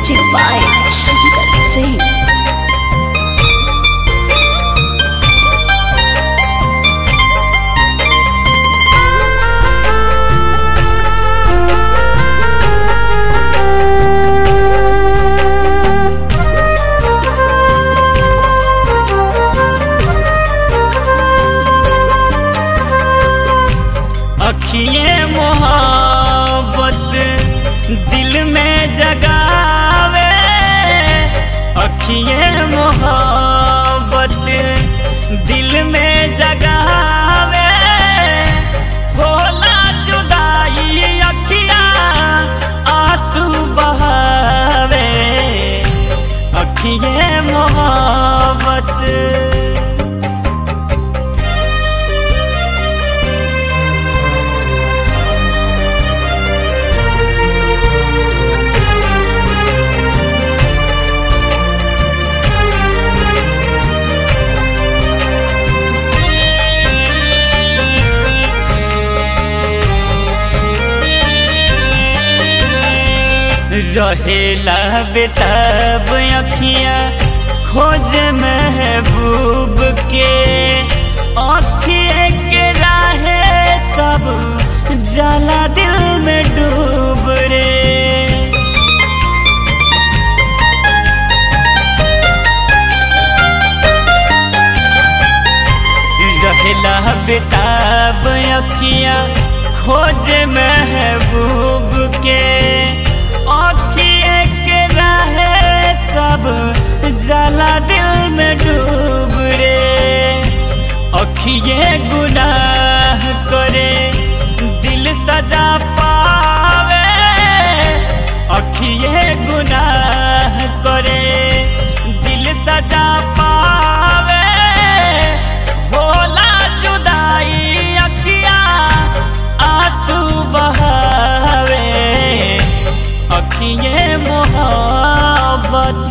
Music by Shankar Singh. अखिए मोहब्बत दिल में जगावे अखिए मोहब्बत दिल में जगावे होला जुदाई अखिया आंसू बहावे अखिए मोहब्बत रहेला बेताब अखियाँ खोज महबूब के अखिए के राहे सब जला दिल में डूब रे रहेला बेताब अखियाँ खोज महबूब के अखिए के रहे सब जला दिल में डूब रे अखिए गुनाह करे दिल सजा पावे अखिए गुनाह करे दिल सजा पावे होला जुदाई अखिया आंसू बहावे अखिए मोहब्बत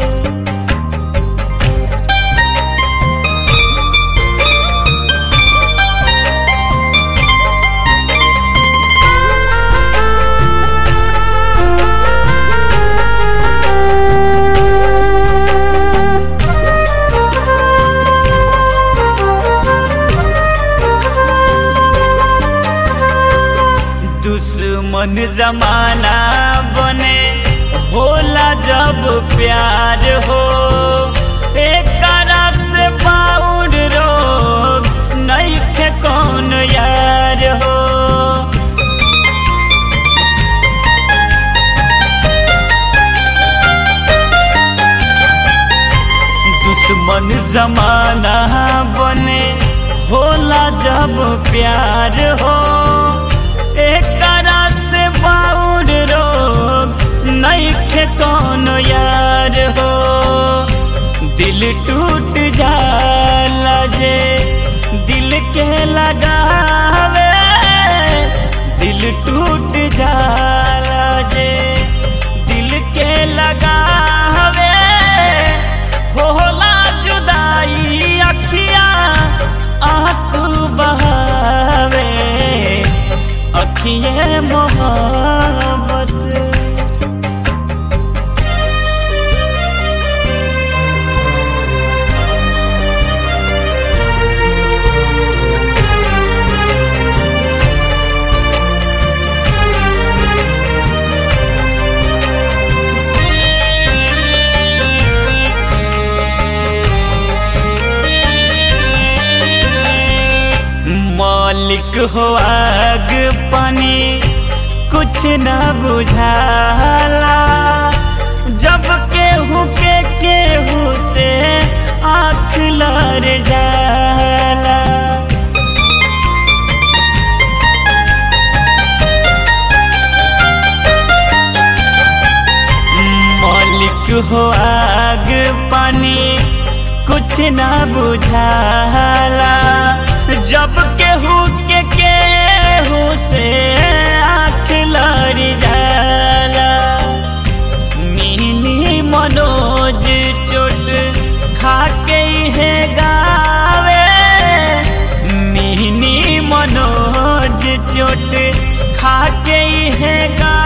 दुश्मन जमाना बने होला जब प्यार हो एक से बाउर रोग नहीं थे कौन यार हो दुश्मन जमाना बने होला जब प्यार हो एक से बाउर रोग नहीं खे कौन यार हो दिल टूट जाला जे दिल के लगावे दिल टूट जाला जे दिल के लगावे होला जुदाई अखिया आंसू बहावे अखिए मोहब्बत मालिक हो आग पानी कुछ न बुझाला जब केहू के केहू से आँख लड़ जाला मालिक हो आग पानी कुछ न बुझाला जब केहू के केहू से आँख लड़ जाला मिनी मनोज चोट खा के है गावे मिनी मनोज चोट खा के है गा